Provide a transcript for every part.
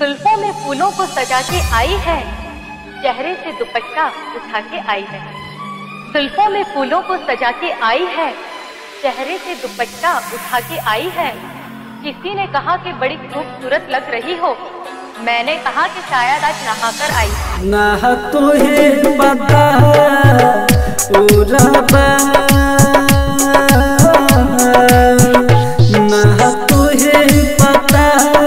जुल्फों में फूलों को सजा के आई है चेहरे से दुपट्टा उठा के आई है जुल्फों में फूलों को सजा के आई है चेहरे से दुपट्टा उठा के आई है किसी ने कहा कि बड़ी खूबसूरत लग रही हो मैंने कहा कि शायद आज नहाकर आई ना तुहे पता उरबा ना तुहे पता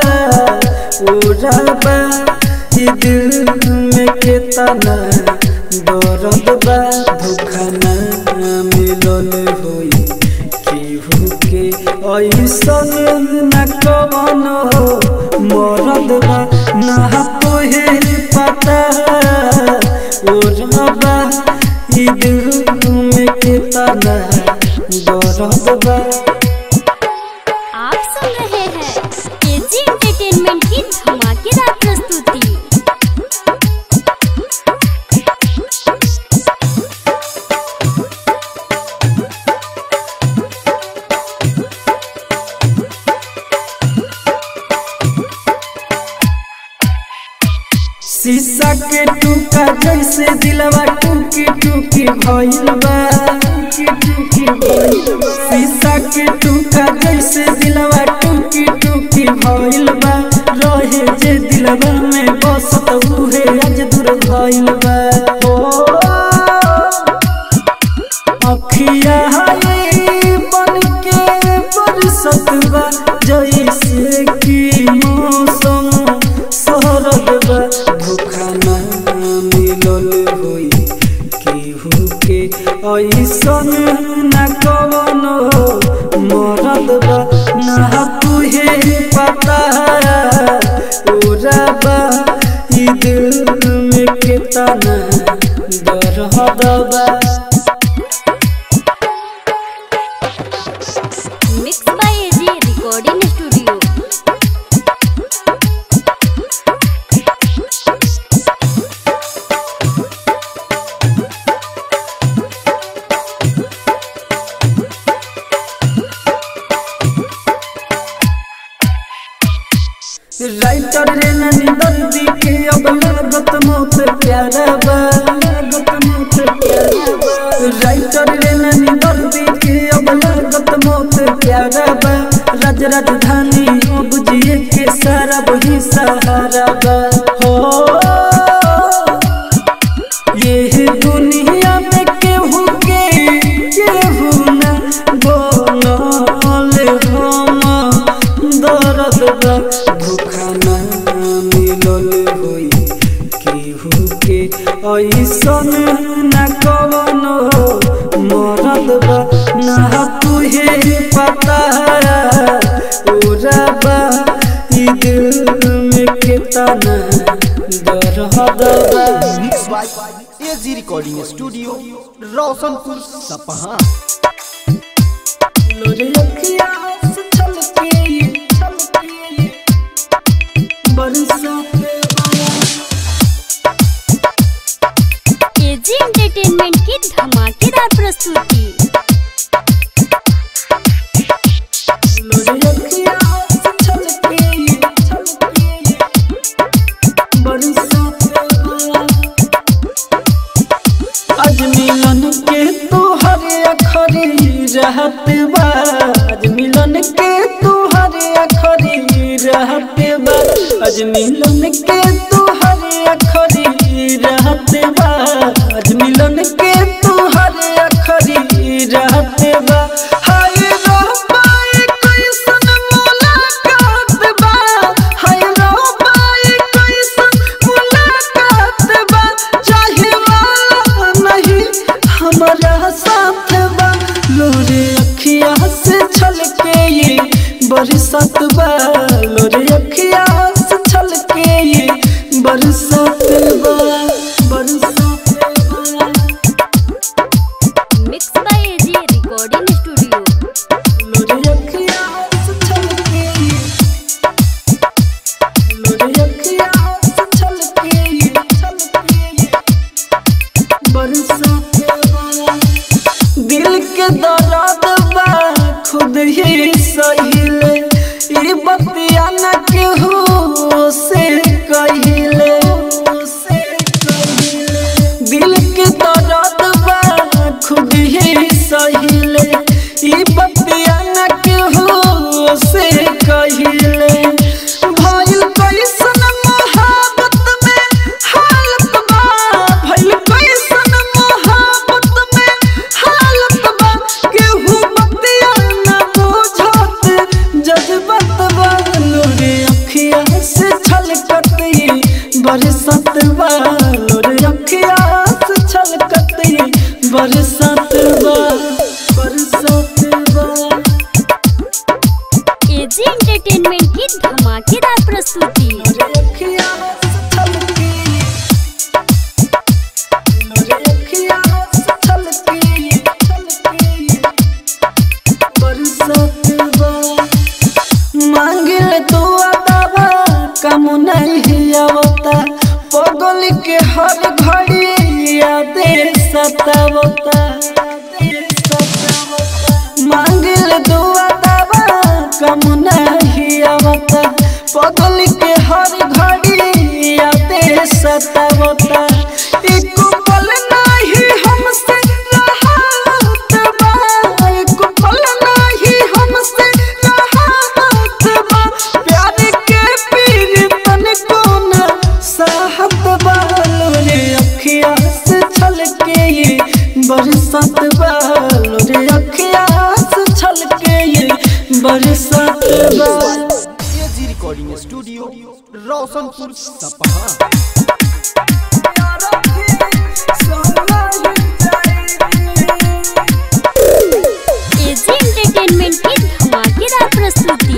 उरबा ई दिल में कितना दर्द बा धोखा ना मिलल होई केहू के ऐसन न कवन हो मरद बा ना तोहे पता ओ रबा ई दिल में कितना दर्द बा आप सुन रहे हैं केजी एंटरटेनमेंट की धमाकेदार प्रस्तुति शीशा के टूका जैसे दिलवा टूकी टूकी भइल बा टूकी टूकी भइल बा। शीशा के टूका जैसे दिलवा टूकी टूकी भइल बा रहे जे दिलवा में बसत उहे आज दूर भइल बा ओ अखिया हाय बन के बरसत बा जैसे कि मौसम सरद बा धोखा ना मिलल होई केहू के ऐसन न कवन हो मरद बा ना तुहे पता उराबा ई दिल में कितना दर्द बा mix by AG recording studio writer रे ननी दर्दी के अब लागत मौत प्यारा बा लागत मौत प्यारा बा राइटर रे ननी दर्दी के अब लागत मौत प्यारा बा राज राजधानी अब जिए के सारा वही सहारा बा हो ये दुनिया में केहू के केहू न बोलल हम दर्द बा धोखा ना मिलल होई केहू के ऐसन न कवन हो मरद बा ना तुहे पता उराबा ई दिल में कितना दर्द बा mix by AG recording studio Roshanpur Sapaha लोरे अखिया से छलके ये छलके ये बरसात आया केजी एंटरटेनमेंट की धमाकेदार प्रस्तुति लोरे अखिया से छलके ये छलके ये बरसात आया आज मिलन के तोहरे अखरी रहत बा आज मिलन के तोहरे अखरी रहत बा आज मिलन के तोहरे अखरी रहत बा आज मिलन के तोहरे अखरी रहत बा हाय रब्बा ए कैसन मुलाकात बा हाय रब्बा ए कैसन मुलाकात बा चाहे वाला नहीं हमारा साथ बा लोरे अखिया से छलके ये बरसात बा लोरे अखिया से छलके ये बरसात बा कम नहीं आवता पगल के हर घड़ी यादे सतावता मांगिल दुआ दवा कम नहीं आवता पगल के हर घड़ी यादे सतावता एक पल नहीं हमसे रहत बा एक पल नहीं हमसे रहत बा प्यार के पीर तन कोन साहत बालो रे अखिया से छल के ये बरसात बालो रे अखिया से छल के ये बरसात बालो AG recording studio Roshanpur Sapaha AG entertainment की धमाकेदार प्रस्तुति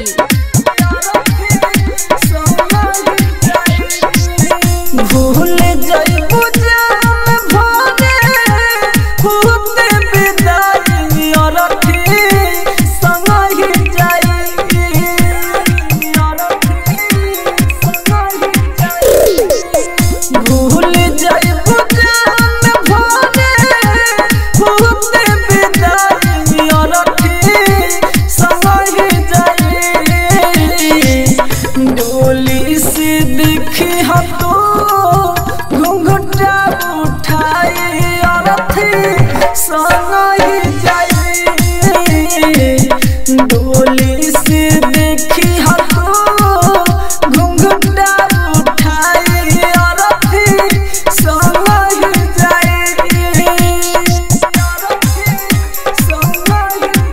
भूल जाइबू जान भोरे होते विदाई और फिर संग ही जाई और फिर संग ही जाई भूल जाइबू जान भोरे होते विदाई और फिर संग ही जाई डोली से देखी हम तो घूंघटा उठाई और थी संग ही जाई डोली से देखी हम तो घूंघटा उठाई और थी संग ही जाई संग ही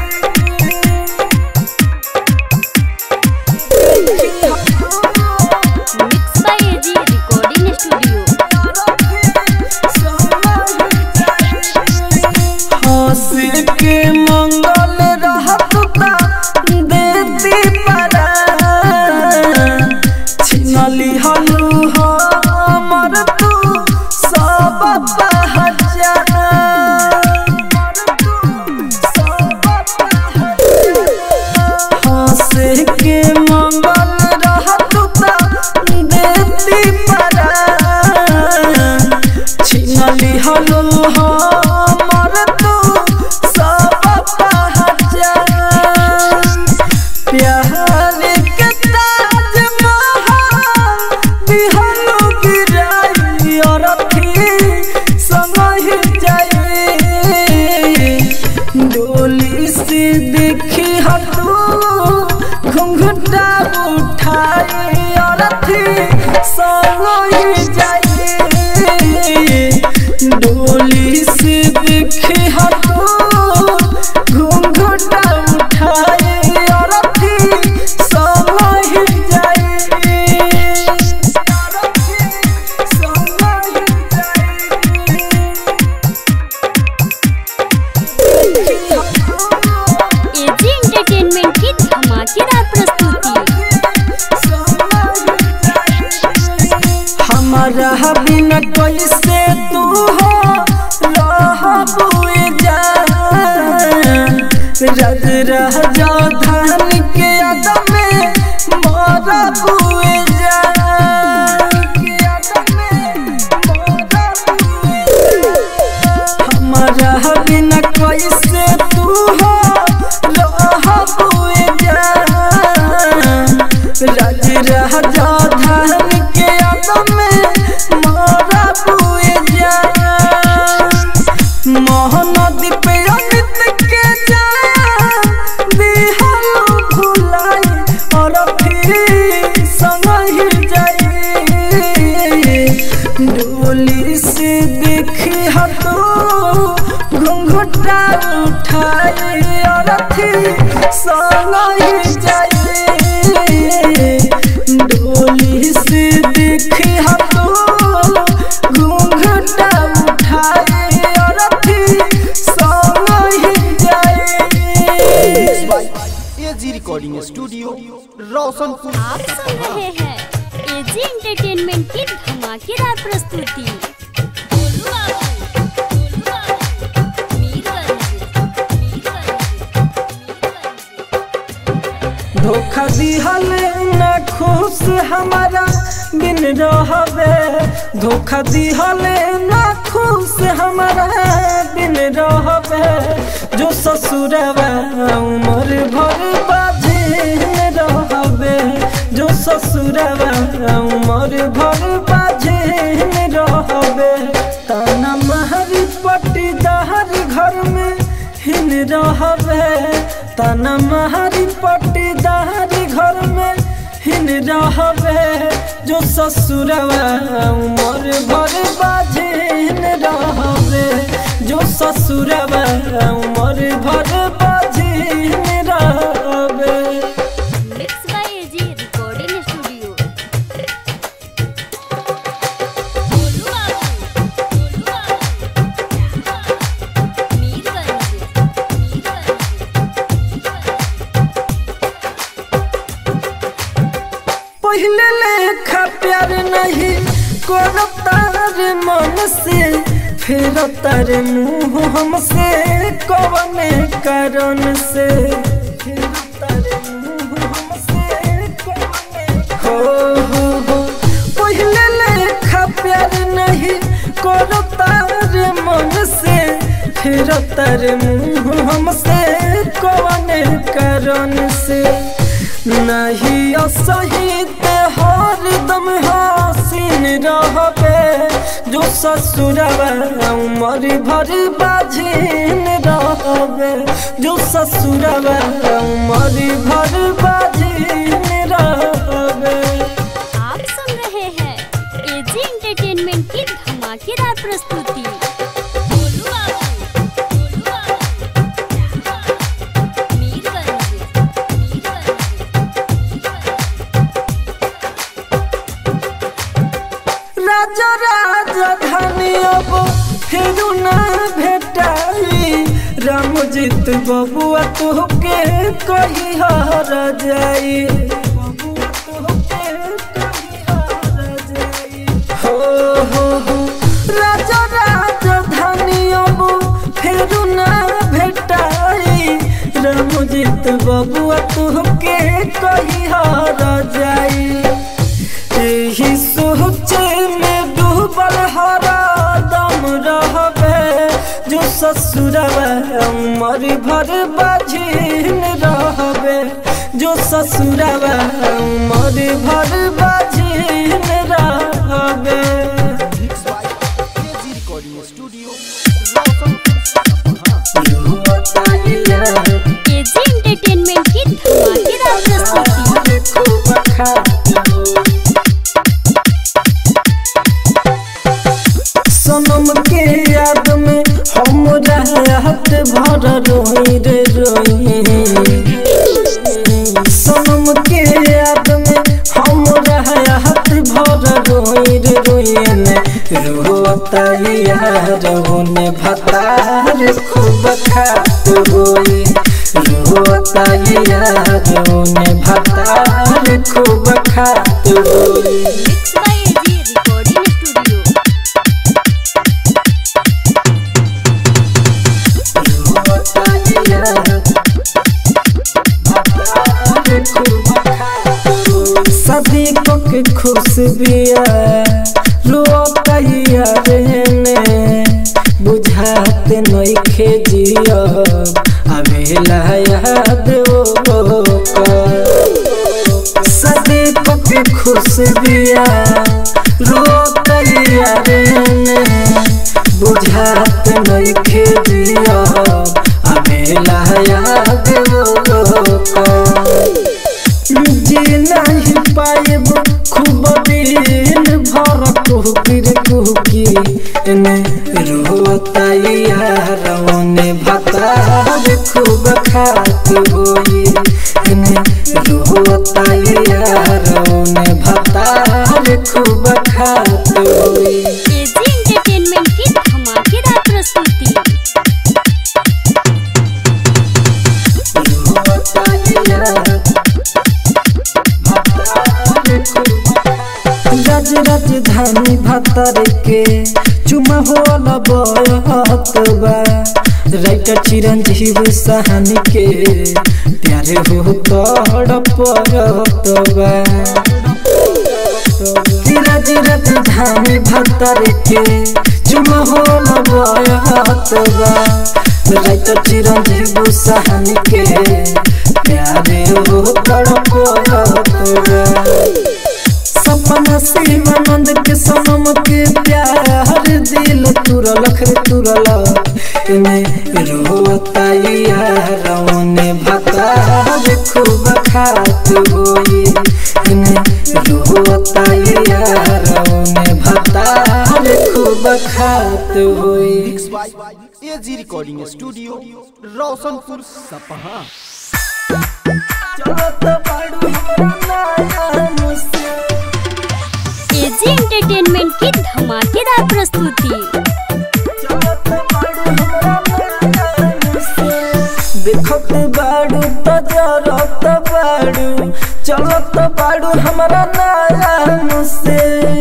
mix by AG recording studio हंस के मंगल रहत ता देती परा छिनली हलू हमर तू सब पहचा हंस के मंगल रहत ता देती परा छिनली हलो हमर तू सब पहचान प्यार के ताज महल दिहलो गिराई और फिर संग ही जाई डोली से देखी हटू घुंघटा उठाई और फिर संग ही जाई डोली से देखी हटू घुंघटा उठाई और फिर संग ही जाई संग ही एजी एंटरटेनमेंट की धमाकेदार प्रस्तुति हमारा बिना कैसे तू हो रहबुए जान रज रह जा धान के अदम में मरबुए जान के अदम में मरबुए हमारा बिना कैसे तू हो रहबुए जान रज रह जा धान के अदम में मरबुए जान मोहन दीप अमित के जान दिहलो भुलाई और फिर संग ही जाई डोली से देखी हतो घुंघटा उठाई और फिर संग ही जाई डोली से देखी हतो घुंघटा उठाई और फिर संग ही जाई एजी रिकॉर्डिंग स्टूडियो रोशनपुर आप सुन रहे हैं एजी एंटरटेनमेंट की धमाकेदार प्रस्तुति गोलू बाबू, गोलू बाबू, मीरगंज, मीरगंज, मीरगंज। धोखा दिहल न खुश हमारा बिन रहबे धोखा दिहले ना खुश हमारा बिन रहबे जो ससुरवा उमर भर बाजिन रहबे जो ससुरवा उमर भर बाजिन रहबे ताना महरी पट्टीदार घर में हिन रहबे ताना महरी पट्टीदार घर में हिन रहबे जो ससुरवा उमर भर बाजिन रहबे जो ससुरवा उमर भर बाजिन रहबे mix by AG recording studio Golu Babu Golu बाबू मीरगंज पहले लेखा प्यार नहीं करो तार मन से फिर तार मुंह हमसे कौन कारण से फिर तार मुंह हमसे कौन हो हो हो पहले लेखा प्यार नहीं करो तार मन से फिर तार मुंह हमसे कौन कारण से नहीं असहित हर दम हसीन रहबे जो ससुरवा उमर भर बाझिन रहबे जो ससुरवा उमर भर बाझिन रहबे आप सुन रहे हैं एजी एंटरटेनमेंट की धमाकेदार प्रस्तुति गोलू बाबू गोलू बाबू मीरगंज राजा राजधानी अब फिरू ना भेटाई रामजीत बबुआ तोहके कही हर जाई बबुआ तोहके कही हर जाई। हो हो हो राजा राजधानी अब फिरू ना भेटाई रामजीत बबुआ तोहके कही हर जाई यही सोचे में डूबल हरा दम रहबे जो ससुरवा उमर भर बाझिन रहबे जो ससुरवा उमर भर बाझिन रहबे mix by AG recording studio Roshanpur Sapaha AG entertainment की धमाकेदार प्रस्तुति सनम के याद में हम रात भर रोई रे रोई सनम के याद में हम रात भर रोई रे रोई ने रोता यार होने भतार खूब खात होई रोता यार होने भतार खूब खात होई mix by AG recording studio सदी को के खुश बिया रोतैया रहने बुझाते नइखे जिया अबेला याद ओ सदी को के खुश बिया रोतैया रहने बुझाते नइखे जिया अबेला याद ओ जी नहीं पाएब खूब दिन भर कुहकिर कुहकी ने रोता यार ने भतार खूब खात होई ने रोता यार ने भतार खूब खात होई एजी एंटरटेनमेंट की धमाकेदार प्रस्तुति राज राजधानी भतर के चुमा होला बयहत बा राइटर चिरंजीव सहानी के प्यारे हो तड़ परत बा भतर के चुमा हो न बयत बा राइटर चिरंजीव सहानी के प्यारे हो तड़प बा सपना शिवानंद के सनम के प्यार दिल तुरल खरे तुरल इने रोताइया रौने भतार खूब खात होई इने रोताइया रौने भतार खूब खात होई mix by AG recording studio Roshanpur Sapaha चलत बाड़ू हमरा नया मुसे एजी एंटरटेनमेंट की धमाकेदार प्रस्तुति देखत बाड़ू तजरत बाड़ू चलत बाड़ू हमरा नया मुसे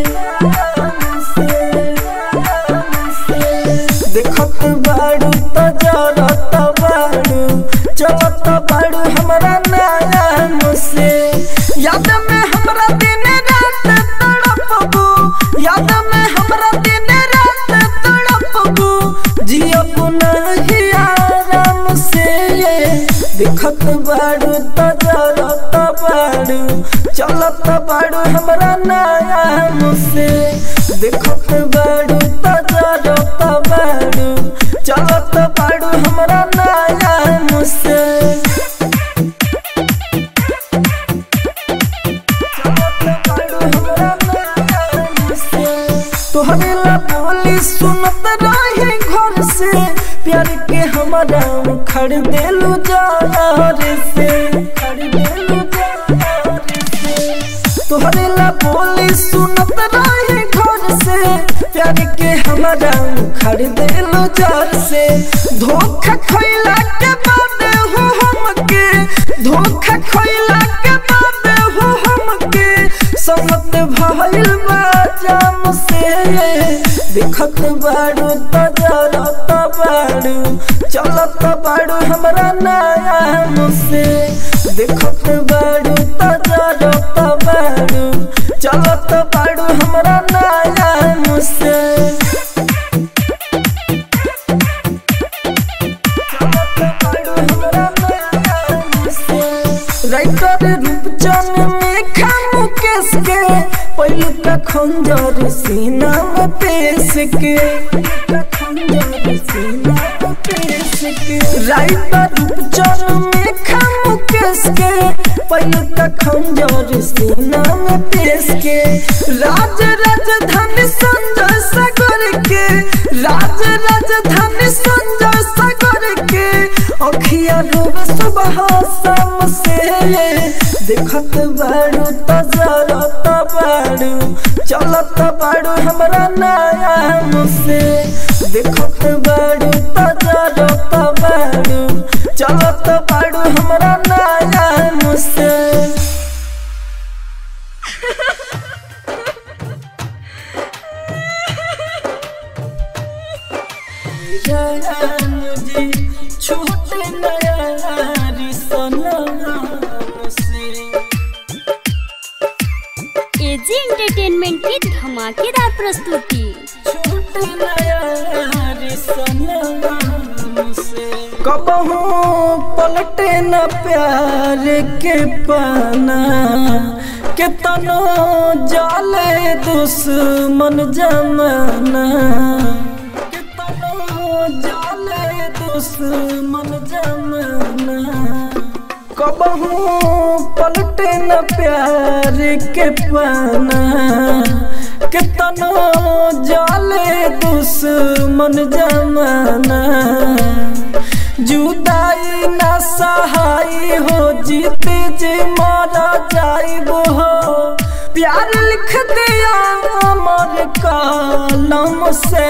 देखत बाड़ू तजरत बाड़ू चलत बाड़ू हमरा नया मुसे याद में हमरा दिन रात तड़पबू याद में हमरा दिन रात तड़पबू जियबू नहीं आराम से देखत बाड़ू तजरत बाड़ू चलत बाड़ू हमरा नया मुसे देखत बाड़ू तजरत बाड़ू चलत बाड़ू हमरा नया मुसे तोहरे ला बोली सुनत रहे घर से प्यार के हमारा खड़ देलू जार से खड़ देलू जार से तोहरे ला बोली सुनत रहे घर से प्यार के हमारा खड़ देलू जार से धोखा खैला के बाद हो हमके धोखा खैला के बाद हो हमके समत भइल बा जाम से देखत बाड़ू तजरत बाड़ू चलत बाड़ू हमरा नया मुसे देखत बाड़ू तजरत बाड़ू चलत बाड़ू हमरा नया मुसे राइटर रूपचन में खामु केस के पहलू का खंजर सीना में पेश के खंजर सीना में पेश के राइटर रूपचन में खामु केस के पहलू का खंजर सीना में पेश के राज राजधानी संजय सागर के राज राजधानी संजय सागर के अखिया डूब सुबह शाम से देखत बाड़ू तजरत बाड़ू चलत बाड़ू हमरा नया मुसे देखत बाड़ू तजरत बाड़ू चलत बाड़ू हमरा नया मुसे मुझे छूट नया सनम से एजी एंटरटेनमेंट की धमाकेदार प्रस्तुति छूट नया सनम से कबहू पलटे न प्यार के पाना के तनो जाले दुश्मन जमाना के तनो जाले दुश्मन जमाना कबहू पलटे न प्यार के पाना कितनो जाले दुश्मन जमाना जुदाई न सहाय हो जीते जे मारा जाइब हो प्यार लिख दिया अमर कलम से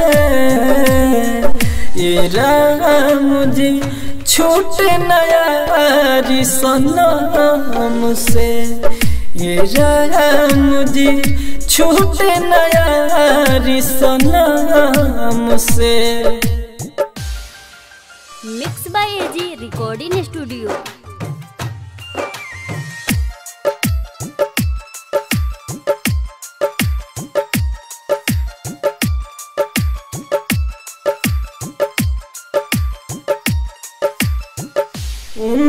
ये राम जी छूट नया सनम से ये राम जी छूट नया सनम से mix by AG recording studio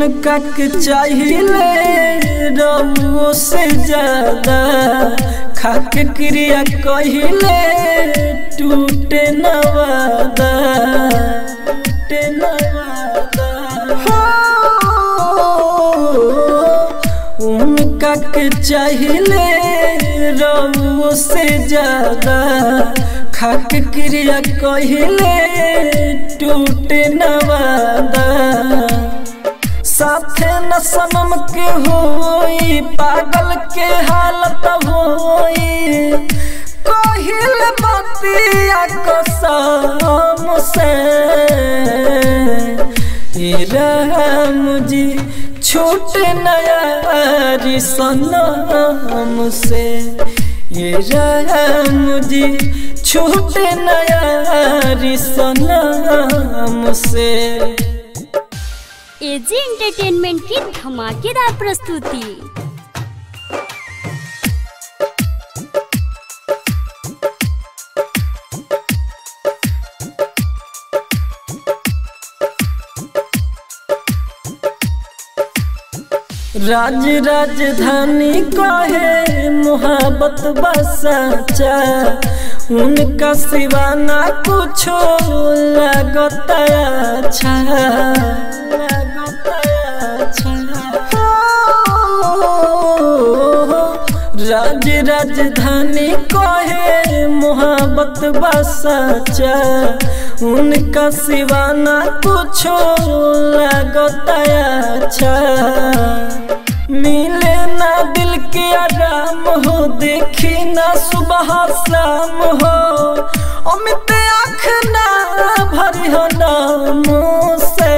उनका के चाहिए रउओ से ज्यादा खाके क्रिया कहिले टूटे नवादा टूटे नवादा हो उनका के चाहिए रउओ से ज्यादा खाके क्रिया कहिले टूटे नवादा साथे न सनम के होई पागल के हालत होई कहिल बतिया कसम से ए राम जी छूट नया सनम से ये राम जी छूट नया सनम से एजी एंटरटेनमेंट की धमाकेदार प्रस्तुति राज राजधानी कहे मोहब्बत बसाचा उनका सिवा ना कुछो लगता अच्छा लगता अच्छा राज राजधानी कहे मोहब्बत बसाचा उनका सिवा ना कुछो लगता अच्छा मिले ना दिल के आराम हो देखी ना सुबह शाम हो अमित आँख ना भरी हो नाम से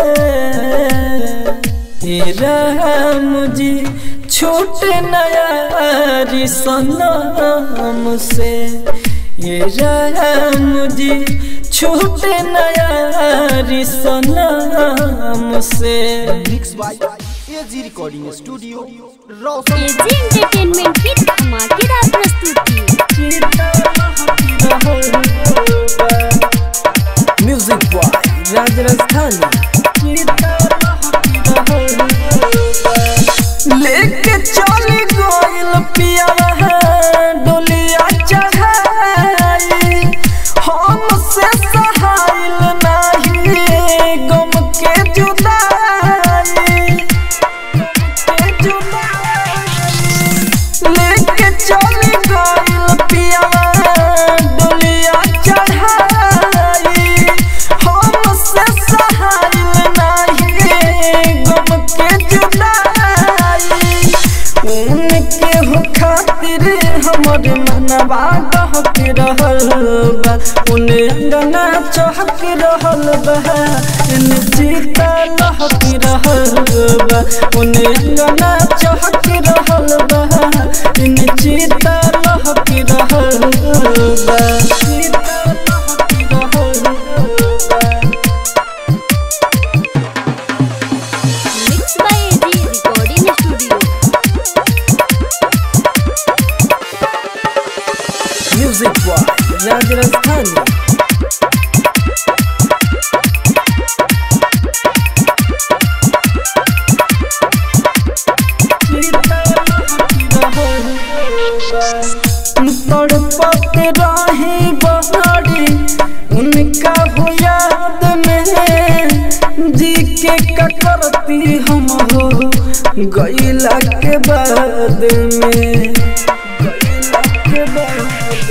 हे राम जी छूट नया सनम से ये राम जी छूट नया सनम से mix by AG recording studio Roshan AG entertainment की धमाकेदार प्रस्तुति म्यूजिक बॉय राज राजस्थानी लेके चली गोइल पिया डोलिया चढ़ाई हम से सहाइल नाही गम के जुदाई के जुदाई लेके चली गइल पियावा डोलिया चढ़ाई हम से सहाइल नाही गम के जुदाई उनके हो खातिर हमर मनवा डहक रहल बा उन्हें अंगना चहक रहल बा इन जीता लहक रहल बा उन्हें अंगना चहक रहल बा इन जीता लहक रहल बा जीता लहक रहल बा mix by AG recording studio music boy Raj Rajasthani तड़पत रही बहारी उनका हो याद में जी के ककरती हम हो गईला के बाद में गईला के बाद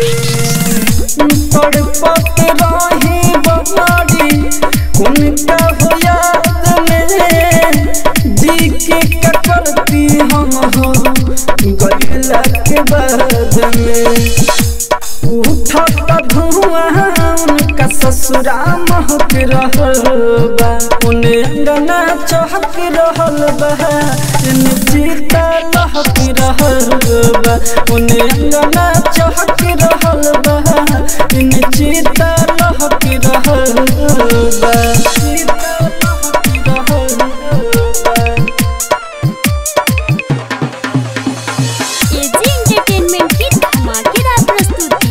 तड़पत रही बहारी उनका हो याद में जी के ककरती हम हो गईला के बाद में उठत धुआं उनका ससुरा महक रहल बा उन्हें अंगना चहक रहल बा इन जीता लहक रहल बा उन्हें अंगना चहक रहल बा इन जीता लहक रहल बा जीता लहक रहल बा एजी एंटरटेनमेंट की धमाकेदार प्रस्तुति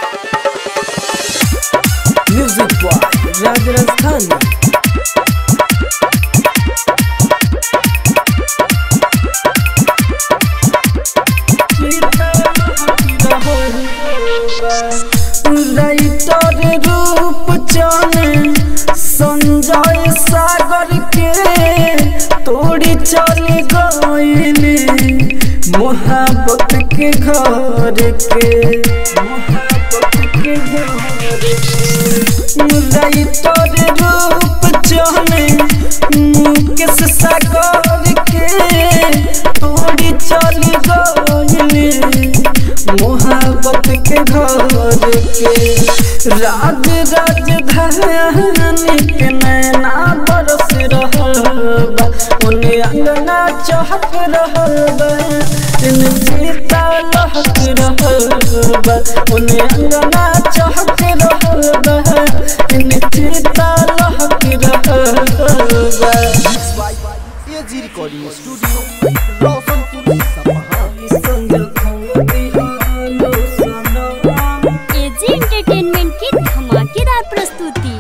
म्यूजिक बॉय राज राजस्थानी संजय सागर के तोड़ी चली गईली मोहब्बत के घर के मोहब्बत के घर के राइटर रूप चले मुकेश सागर के तोड़ी चली गईली मोहब्बत के घर के राज राजधानी के नैना बरस रहल बा ओने अंगना चहक रहल बा इन सीता लहक रहल बा ओने अंगना चहक रहल बा इन सीता लहक रहल बा AG recording studio Roshanpur Sapaha AG entertainment की धमाकेदार प्रस्तुति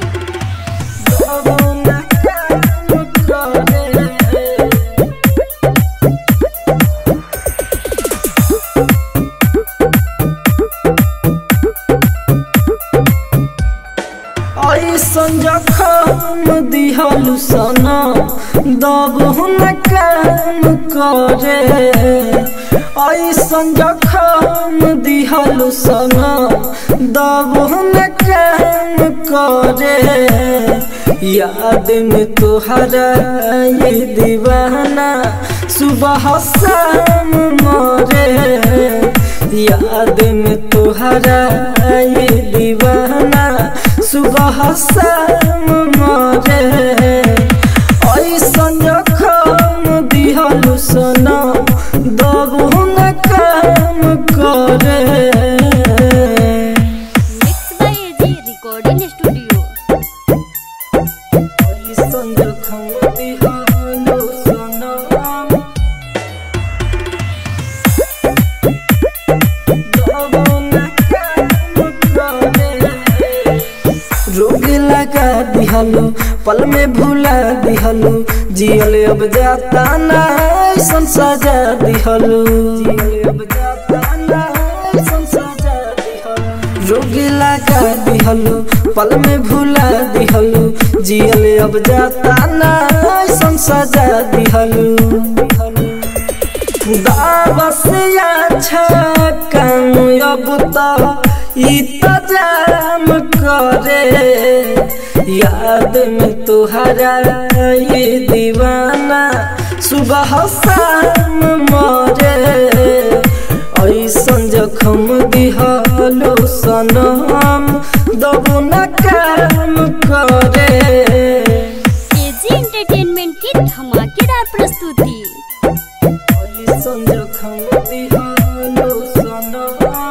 ऐसन जखम दिहलु सना दब हुन काम करे ऐसन जखम दिहलु सना दब हुन काम करे याद में तुहरा ये दीवाना सुबह शाम मरे याद में तुहरा ये दीवाना सुबह शाम मरे ऐसन जखम दिहलु सना दबु न काम करे mix by AG recording studio ऐसन जखम दिहलु सना दबु न काम करे रोग लगा दिहलो पल में भुला दिहलो जियल अब जाता ना ऐसन सजा दिहलो रोग लगा दिहलो पल में भुला दिहलो जियल अब जाता ना ऐसन सजा दिहलो दावस अच्छा काम अब तो इंतजाम करे याद में तुहरा ये दीवाना सुबह शाम मरे ऐसन जखम दिहलो सनम दबु न काम करे एजी एंटरटेनमेंट की धमाकेदार प्रस्तुति ऐसन जखम दिहलो सनम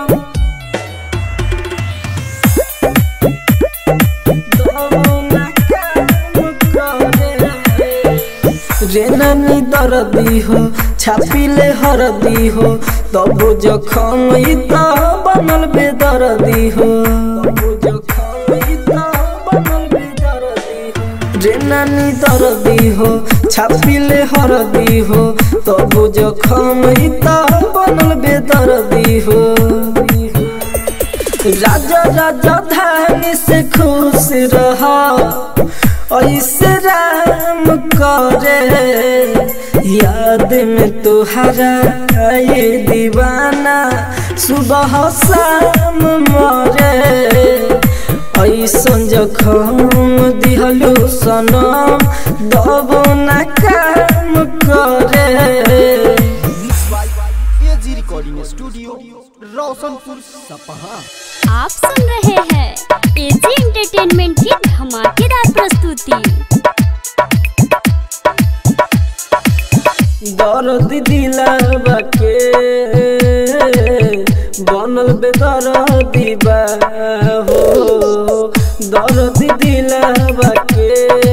रेनानी दर्दी हो छापिले हरदी हो तबो जखम ई त बनल बेदर्दी हो रेनानी दर्दी हो छापिले हरदी हो तबो जखम ई त बनल बेदर्दी हो राजा राजा धानी से खुश रहा ऐसे राम करे याद में तुहरा ये दीवाना सुबह शाम मरे ऐसन जखम दिहलु सनम दबो न काम करे एजी रिकॉर्डिंग स्टूडियो रोशनपुर सपहा आप सुन रहे हैं एजी एंटरटेनमेंट की धमाकेदार प्रस्तुति दर्द दिलावा के बनल बेदर्दी बा हो दर्द दिलावा के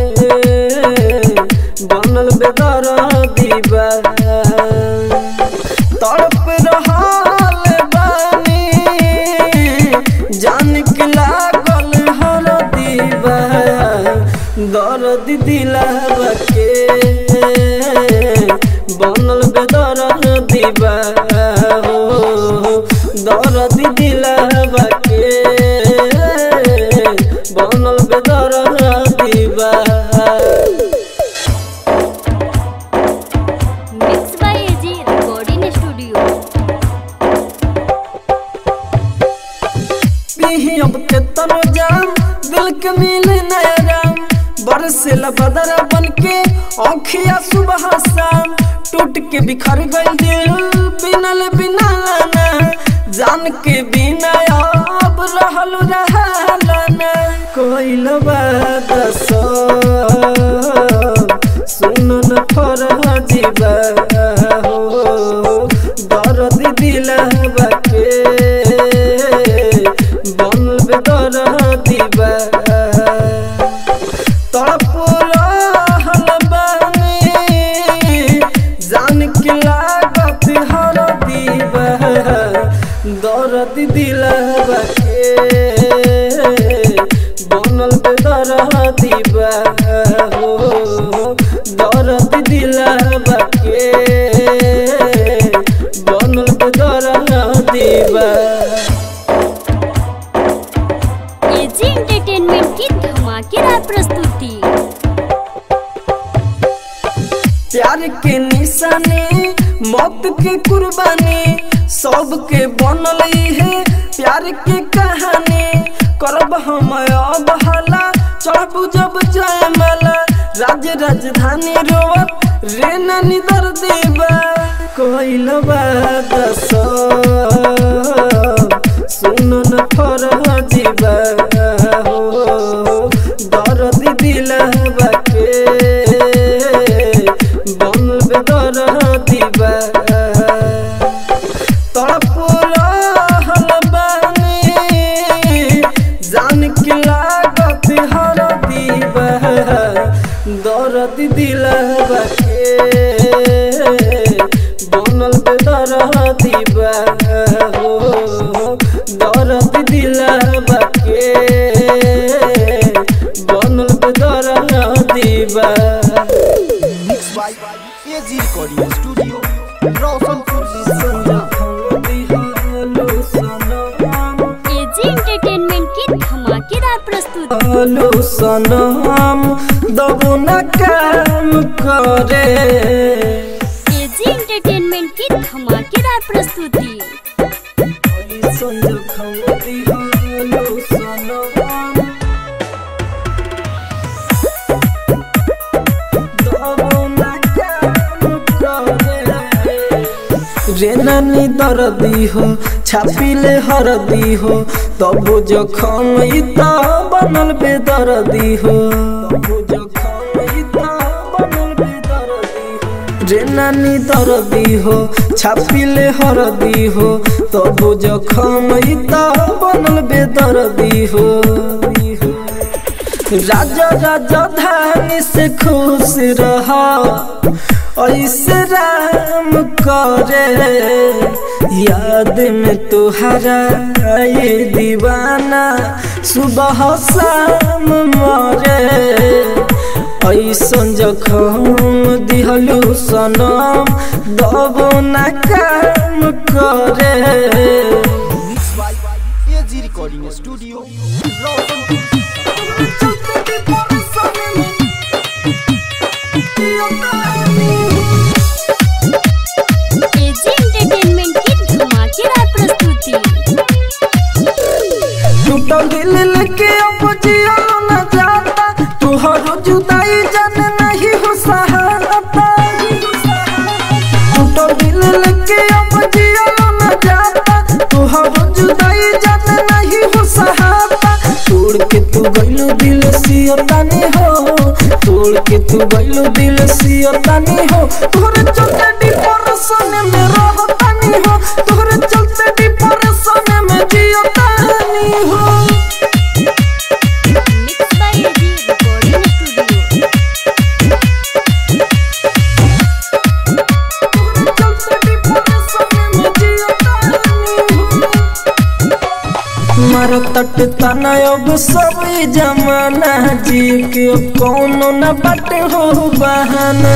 बनल बेदर्दी बा तड़प रहल बानी जान के लागल हर दीवा दर्द दिलावा के बनल बेदर दीवा हो दर्द दिलावा के बनल बेदर दीवा अब के तनो जाम दिल के मिले नैराम बरसेला बदरा बन के औखिया सुबह शाम टूट के बिखर गई दिल बिनल बिना लाना जान के बिना अब रहल रहलाना कोई लबाद सुन न फरह जीवा हो दर्द दिलवा के बनल बे दर्द दिवा तड़प रहल बानी जान के लागत हर दीवा दर्द दिलवा के बनल बे दर्द दिवा हो दर्द दिलवा के बनल बे दर्द दिवा एजी एंटरटेनमेंट की धमाकेदार प्रस्तुति प्यार के निशानी मौत के कुर्बानी सबके बनल है प्यार के कहानी करब हम अब हला चढ़बू जब जयमाला राज राजधानी रोवत रे नानी दर देवा कोइल बात सुन न फरह जीवा हो दर्द दिलवा के बनल बे दर्द दिवा तड़प रहल बानी जान के लागत हर दीवा दर्द दिलवा के बनल बे दर्द दिवा हो दर्द दिलवा के बनल बे दर्द दिवा mix by AG recording studio Roshanpur AG entertainment की धमाकेदार प्रस्तुति हेलो सनम दबो न काम करे एजी एंटरटेनमेंट की धमाकेदार प्रस्तुति हेलो सनम दबो न काम करे रे नानी दर्दी हो छापिले हरदी हो तबो जखम ई त बनल बेदर्दी हो तबो जखम ई त बनल बेदर्दी हो रे नानी दर्दी हो छापिले हरदी हो तबो जखम ई त बनल बेदर्दी हो राजा राजा धानी से खुश रहा ऐसे राम करे याद में तुहरा ये दीवाना सुबह शाम मरे ऐसन जखम दिहलू सनम दबो न काम करे mix by AG recording studio Roshanpur AG entertainment की धमाकेदार प्रस्तुति टूटल दिल लेके अब जिया न जाता तुहरो जुदाई जान नहीं हो सहाता टूटल दिल लेके अब जिया न जाता तुहरो जुदाई जान नहीं हो सहाता तोड़ के तू गइलो दिल सियतानी हो तोड़ के तू गइलो दिल सियतानी हो तोहरे चलते डिप्रेशन में रहतानी हो तोहरे चलते डिप्रेशन में जियतानी हो mix by AG recording studio मारो तट तना अब सब ई जमाना जी के कौनो न बाटे हो बहाना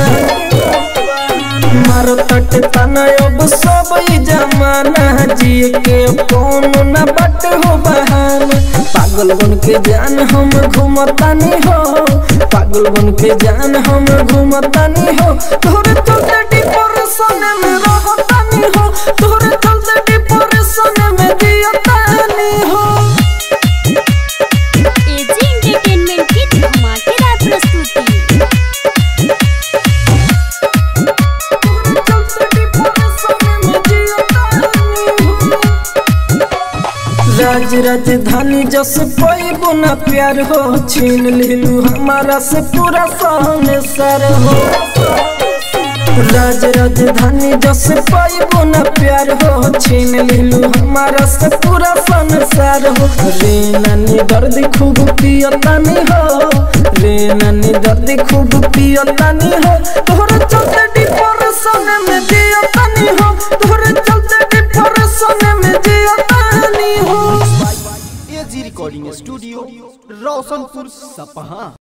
मारो तट तना अब सब ई जमाना जी के कौनो न बाटे हो बहाना पागल बन के जान हम घूमतानी हो पागल बन के जान हम घूमतानी हो तोरे चलते डिप्रेशन में रहतानी हो तोरे चलते डिप्रेशन में जियतानी हो राज राजधानी जस पैबो न प्यार हो छीन लिलू हमारा से पूरा संसार हो राज राजधानी जस पैबो न प्यार हो छीन लिलू हमारा से पूरा संसार हो रे नानी दर्द खूब पियतानी हो रे नानी दर्द खूब पियतानी हो तोहरे चलते डिप्रेशन में जियतानी हो तोहरे चलते डिप्रेशन में जियतानी हो एजी रिकॉर्डिंग स्टूडियो रोशनपुर सपहा